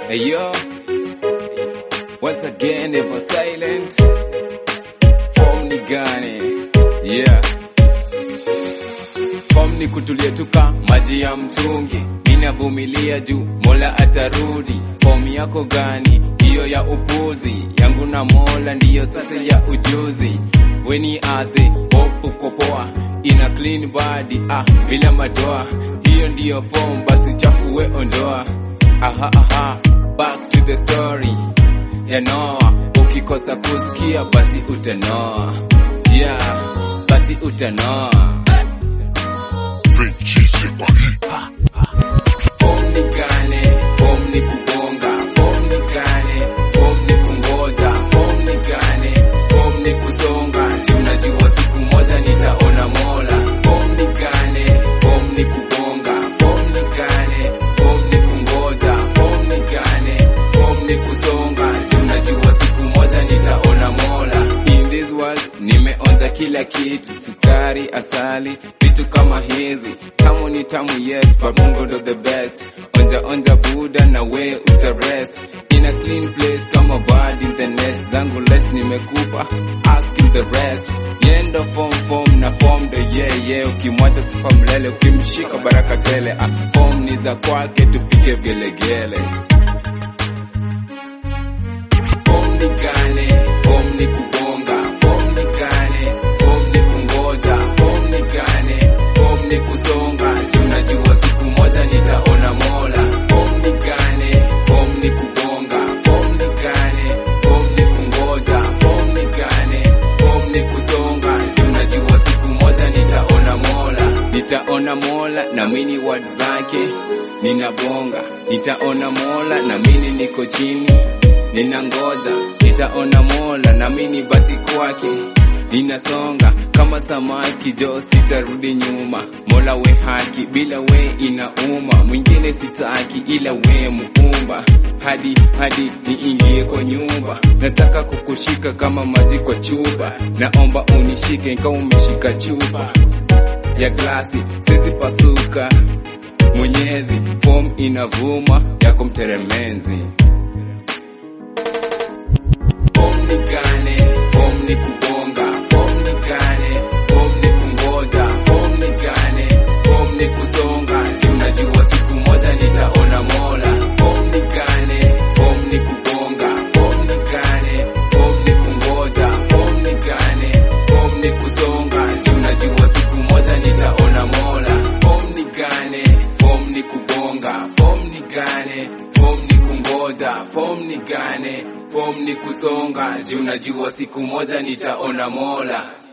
Hey yo, once again never silent. Form ni gani? Yeah. Form ni kutulia tuka maji ya mtungi. Ninavumilia juu Mola atarudi. Form yako gani? Hiyo ya upuzi. Yangu na Mola ndiyo sasa ya ujuzi. Weni aze, hope uko poa. Ina clean body, ah, bila madoa. Hiyo ndiyo form, basi uchafu we ondoa. Aha, aha, back to the story ya Noah. Ukikosa kusikia basi utanoa, yeah, basi utanoa. Form ni gani? Form ni kubonga. Form ni gani? Form ni kungoja. Form ni gani? Form ni kusonga. Juu najua siku moja nitaona Mola. Form ni gani? Form ni kubonga. Form ni gani? Form ni kungoja. Form ni gani? Form ni kusonga. Juu najua siku moja nitaona Mola. In this world nimeonja kila kitu, sukari, asali, vitu kama hizi. Tamu ni tamu, yes, but Mungu ndo the best. Onja onja Buda na we utarest in a clean place kama bird in the nest. Zangu less nimekupa, ask him the rest. Yendo form form na form ndo yeah yeah. Ukimwacha sifa mlele, ukimshika baraka tele. Ah, form ni za kwake, tupige gelegele. Form ni gani? Form ni kubonga. Form ni gani? Form ni kungoja. Form ni gani? Form ni kusonga. Juu najua siku moja nitaona Mola. Form ni gani? Form ni kubonga. Form ni gani? Form ni kungoja. Form ni gani? Form ni kusonga. Juu najua siku moja nitaona Mola. Nitaona Mola na mini word zake ninabonga. Nitaona Mola na mini niko chini ninangoja nitaona Mola na mimi basi kwake ninasonga kama samaki jo, sitarudi nyuma. Mola we haki, bila we inauma. Mwingine sitaki ila we muumba, hadi hadi niingie kwa nyumba. Nataka kukushika kama maji kwa chupa, naomba unishike ingawa umeshika chupa ya glasi, sizi pasuka. Mwenyezi form inavuma yako mteremenzi Form ni gani? Form ni kubonga. Form ni gani? Form ni kungoja. Form ni gani? Form ni kusonga. Juu najua siku moja nitaona Mola. Form ni gani? Form ni kubonga. Form ni gani? Form ni kungoja. Form ni gani? Form ni kusonga. Juu najua siku moja nitaona Mola. Form ni gani? Form ni kubonga. Form ni gani? Form ni kungoja. Form ni gani? Form ni kusonga. Juu najua siku moja nitaona Mola.